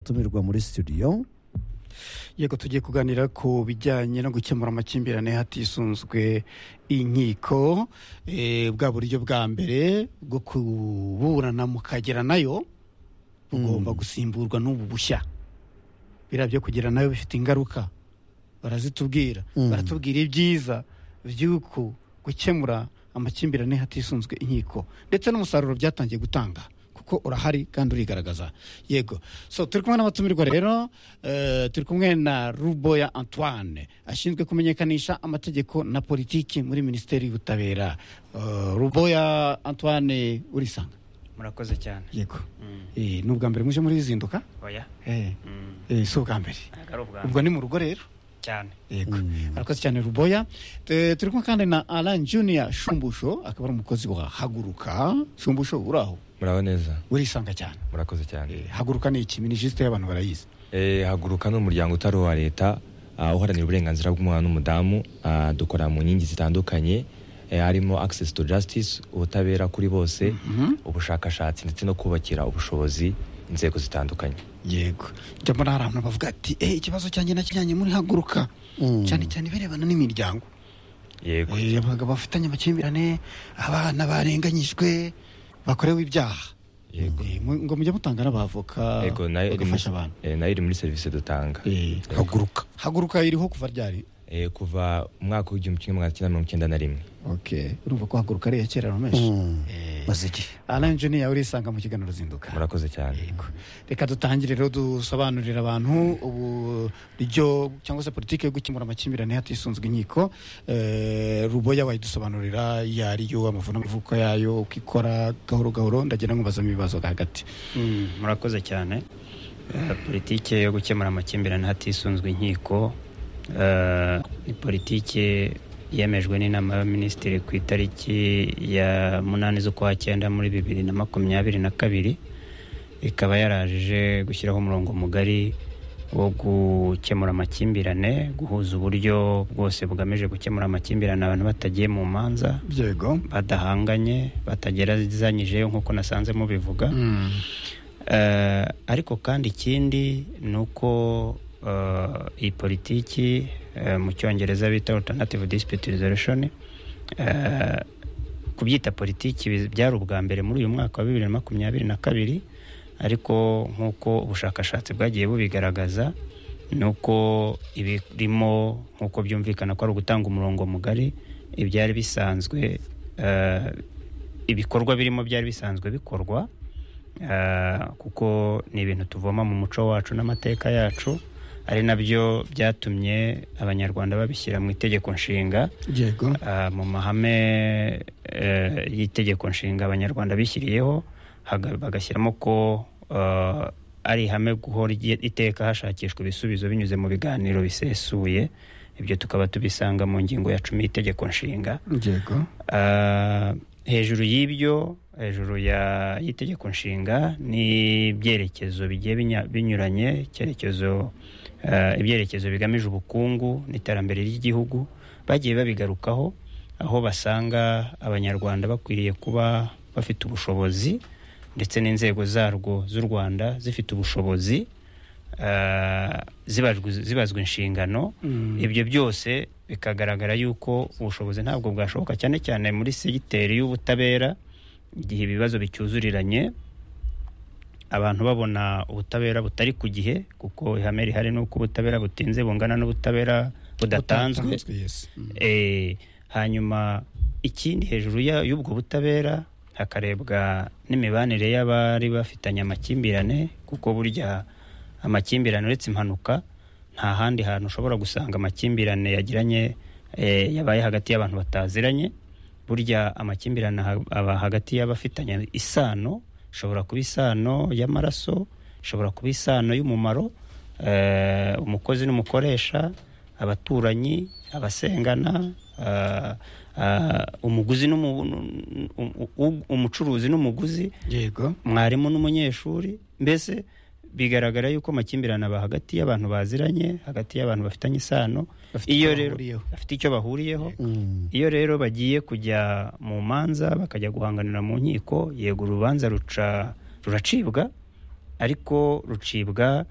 abatumirwa muri studio yego tugiye kuganira ku bijyanye no gukemura amakimbirane hatisunzwe inkiko eh, bwa buryo bwa mbere bwo kuburana mukagera nayo bugomba gusimburwa n'ubu bushya biriya byo kugira nayo bifite ingaruka barazitubwira Mm. baratubwira ibyiza by'uko gukemura amakimbirane hatisunzwe inkiko ndetse n'umusaruro byatangiye gutanga kuko urahari kandi urigaragaza yego so turi kumwe n'abatumirwa rero eh, turi kumwe na ruboya antoine ashinzwe kumenyekanisha amategeko na politiki muri minisiteri y'ubutabera Eh, ruboya antoine urisanga murakoze cyane yego Eh, ni ubwa mbere muje muri izinduka oya Eh, Mm. eh, si ubwa mbere ntabwo ari ubwa ubwo ni mu rugo rero cyane yego Mm. arakoze cyane ruboya Eh, turi kumwe kandi na alan junior shumbusho akaba ari umukozi wa haguruka shumbusho uri aho muraho neza urisanga cyane murakoze cyane Eh, haguruka ni iki minisiteri y'abantu barayizi Eh, haguruka ni umuryango utari uwa leta ah, uharanira uburenganzira bw'umwana n'umudamu Ah, dukora mu nkingi zitandukanye eh, harimo access to justice ubutabera kuri bose ubushakashatsi ndetse no kubakira ubushobozi inzego zitandukanye yego njya mbona hari abantu bavuga ati "Eh, ikibazo cyanjye nakijyanye muri haguruka Mm. cyane cyane ibirebana n'imiryango yego Eh, abagabo bafitanye amakimbirane abana barenganyijwe bakorewe ibyaha Yego. Eh, mu- ngo mujye mutanga n'abavoka yego nayo iri muri- bagafasha abantu eh, nayo iri muri serivisi dutanga Eh, haguruka haguruka iriho kuva ryari Eh, kuva mu mwaka w'igihumbi kimwe magana cyenda mirongo icyenda na rimwe okay urumva ko haguruka ari iya kera rumeshi Mm. maze iki alan juniya urisanga mu kiganiro zinduka murakoze cyane Yego. reka dutangire rero dusobanurira abantu uburyo cyangwa se politiki yo gukemura amakimbirane hatisunzwe inkiko Eh, ruboya wayidusobanurira iyo ariyo amavunavuko yayo uko ikora gahoro gahoro ndagira ngo mbazamo ibibazo hagati Mm, murakoze cyane Eh, politike yo gukemura amakimbirane hatisunzwe inkiko eh, ni politike yemejwe n'inama y'abaminisitiri ku itariki ya munani z'ukwa cyenda muri bibiri na makumyabiri na kabiri ikaba yarajije gushyiraho umurongo mugari wo gukemura amakimbirane guhuza uburyo bwose bugamije gukemura amakimbirane abantu batagiye mu manza yego badahanganye batagerezanyijeyo nk'uko nasanze mubivuga Eh, ariko kandi ikindi ni uko eh, iyi politiki eh, mu cyongereza bita alternative dispute resolution eh, kubyita politiki bi- byari ubwa mbere muri uyu mwaka wa bibiri na makumyabiri na kabiri ariko nk'uko ubushakashatsi bwagiye bubigaragaza ni uko ibirimo nk'uko byumvikana ko ari ugutanga umurongo mugari ibyari bisanzwe eh, ibikorwa birimo byari bisanzwe bikorwa eh, kuko ni ibintu tuvoma mu muco wacu n'amateka yacu ari nabyo byatumye abanyarwanda babishyira mu itegeko nshinga yego Ah, mu mahame eh, y'itegeko nshinga abanyarwanda bishyiriyeho haga- bagashyiramo ko ah, ari ihame guhora igihe- iteka hashakishwa ibisubizo binyuze mu biganiro bisesuye ibyo tukaba tubisanga mu ngingo ya cumi y'itegeko nshinga yego Ah, hejuru y'ibyo hejuru ya y'itegeko nshinga ni ibyerekezo bigiye binya- binyuranye icyerekezo ah, ibyerekezo bigamije ubukungu n'iterambere ry'igihugu bagiye babigarukaho aho basanga abanyarwanda bakwiriye kuba bafite ubushobozi ndetse n'inzego zarwo z'u rwanda zifite ubushobozi ah, zibajwe- zibazwa inshingano ibyo byose bikagaragara yuko ubushobozi ntabwo bwashoboka cyane cyane muri segiteri y'ubutabera igihe ibibazo bicyuzuriranye abantu babona ubutabera butari ku gihe kuko ihame rihari ni uko ubutabera butinze bungana n'ubutabera budatanzwe yes Eh, hanyuma ikindi hejuru ya- y'ubwo butabera hakarebwa n'imibanire y'abari bafitanye amakimbirane kuko burya amakimbirane uretse impanuka nta handi hantu ushobora gusanga amakimbirane yagiranye eh, yabaye hagati y'abantu bataziranye burya amakimbirane aha- aba hagati y'abafitanye isano ishobora kuba isano y'amaraso ishobora kuba isano y'umumaro eh, umukozi n'umukoresha abaturanyi abasengana ah, ah, umuguzi n'umu- nu- nu- u- umucuruzi n'umuguzi yego mwarimu n'umunyeshuri mbese bigaragara yuko amakimbirane aba hagati y'abantu baziranye hagati y'abantu bafitanye isano Bafite iyo icyo rero bahuriyeho. bafite icyo bahuriyeho Mm. iyo rero bagiye kujya mu manza bakajya guhanganira mu nkiko yego urubanza ruca ruracibwa ariko rucibwa